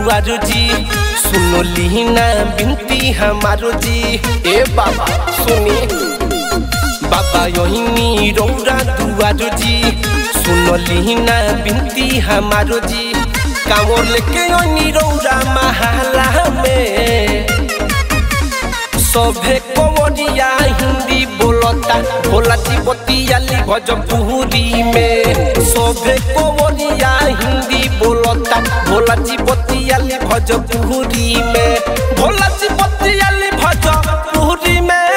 दुआरो जी सुनो लीना बिनती हमारो जी ए बाबा सुनी बाबा योहिनी रौरा दुआरो जी सुनो लीना बिनती हमारो जी कांवर लेके योनी रौरा महाला में सभे कवरिया हिंदी बोलता भोला बतियाली भोजपुरी में सभे कवरिया हिंदी बोलता भोला बतियाली भोजपुरी में भोला बतियाली भोजपुरी में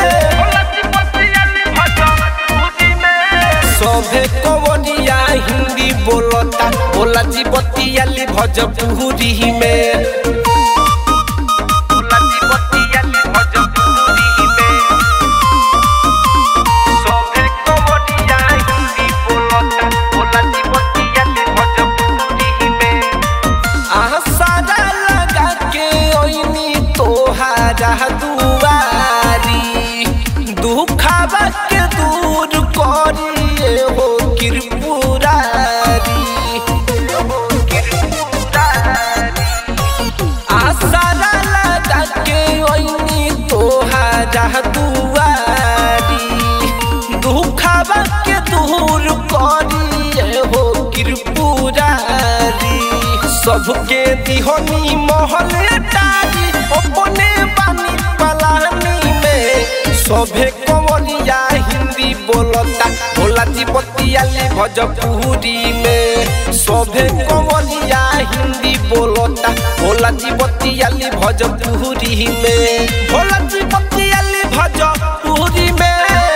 सभे कवरिया हिंदी बोलता भोला बतियाली भोजपुरी में आसारा लगा के ओइनी तोहारा दुआरी दुखावा के दूर करिए हो किरपुरारी आसारा लगा के ओइनी तोहारा दुआरी दुखावा के दूर करिए हो किरपुरारी सबके दिहनी महल टारी अपने बानी पलानी में सभे कवरिया हिंदी बोलता भोला जी बतियाली भोजपुरी में सभे कवरिया हिंदी बोलता भोला जी बतियाली भोजपुरी में भोला जी बतियाली भोजपुरी में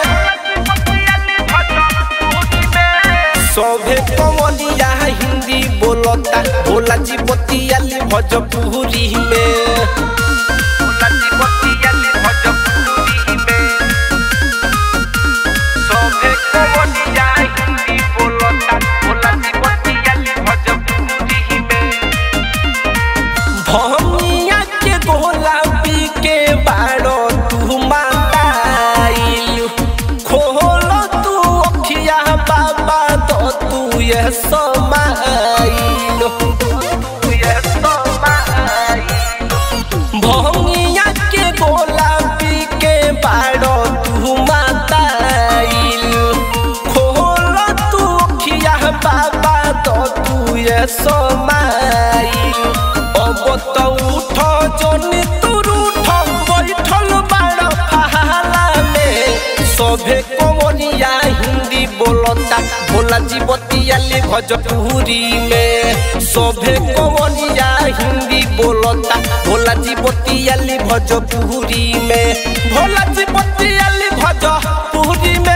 सभे कवलिया हिंदी बोलता भोला जी बतियाली भोजपुरी में सभे कवलिया हिंदी बोलता भोला जी बतियाली भोजपुरी में भमिया के गोला पी के बाड़ो तू माताइल खोल तू अखिया बाबा तो तू ये समाइल भमिया के गोला पी के बाड़ो तू माताइल खोल तू अखिया बाबा तो तू ये समाइल अब तो उठ जनी तुर उठ बैठल बाड़ फहाला में सभे कवरिया हिंदी बोलता भोला जी बतियाली भोजपुरी में सभे कवरिया हिंदी बोलता भोला जी बतियाली भोजपुरी में भोला जी बतियाली भोजपुरी में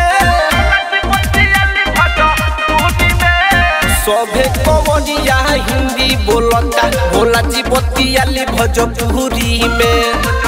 सभे कवरिया हिंदी बोलता भोला जी बतियाली भोजपुरी में